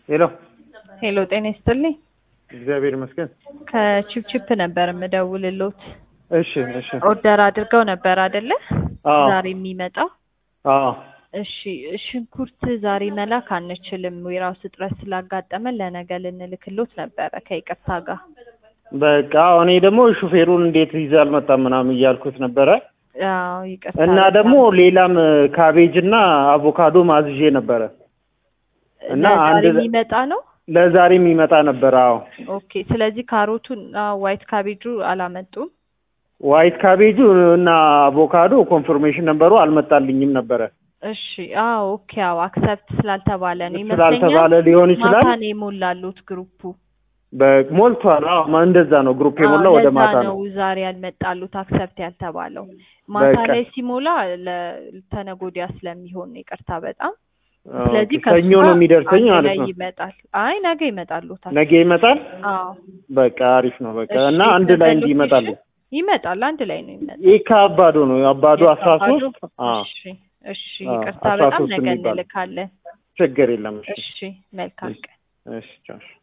ሄሎ ሄሎ ጤና ይስጥልኝ። እግዚአብሔር ይመስገን። ከቺፕቺፕ ነበር የምደውልሎት። እሺ እሺ። ኦርደር አድርገው ነበር አይደለ? አዎ ዛሬ የሚመጣው አዎ እሺ። ሽንኩርት ዛሬ መላክ አንችልም፣ ዌራውስ እጥረት ስላጋጠመን ለነገ ልንልክሎት ነበረ ከይቅርታ ጋር። በቃ እኔ ደግሞ ሹፌሩን እንዴት ይዘህ አልመጣም ምናምን እያልኩት ነበረ አዎ ይቅርታ። እና በጣም ደግሞ ሌላም ካቤጅ እና አቮካዶ ማዝዤ ነበረ እና ለዛሬ አንድ የሚመጣ ነው። ለዛሬ የሚመጣ ነበረ። አዎ ኦኬ። ስለዚህ ካሮቱን ዋይት ካቤጁ አላመጡም። ዋይት ካቤጁ እና አቮካዶ ኮንፈርሜሽን ነበሩ አልመጣልኝም ነበረ እሺ። አዎ ኦኬ። አዎ አክሰፕት ስላልተባለ ነው ይመስለኛል። ስላልተባለ ሊሆን ይችላል። ማታ ነው የሞላሉት ግሩፑ። በ- ሞልቷል። አዎ ማ- እንደዛ ነው ግሩፕ የሞላ አዎ፣ ወደ ለዛ ማታ ነው ነው። ዛሬ ያልመጣሉት አክሰፕት ያልተባለው። ማታ በቃ ላይ ሲሞላ ለተነጎዲያ ስለሚሆን ነው። ይቅርታ በጣም ኦኬ፣ ስለዚህ ሰኞ ከሱ ነው ጋር የሚደርሰኝ አንድ ማለት ላይ ነው። ይመጣል። አይ ነገ ይመጣሉታል። ነገ ይመጣል። አዎ በቃ አሪፍ ነው። በቃ እሺ፣ እና አንድ ላይ የት ነበር እንዲመጣሉ ሎኬሽን? ይመጣል አንድ ላይ ነው ይመጣል። ይህ ከአባዶ ነው አባዶ አስራ የካባዶ? ሶስት አዎ እሺ እሺ፣ አዎ፣ ይቅርታ አስራ በጣም ሶስት ነገ የሚባለው። እንልካለን። ችግር የለም። እሺ እሺ መልካም ቀን። እሺ ቻው።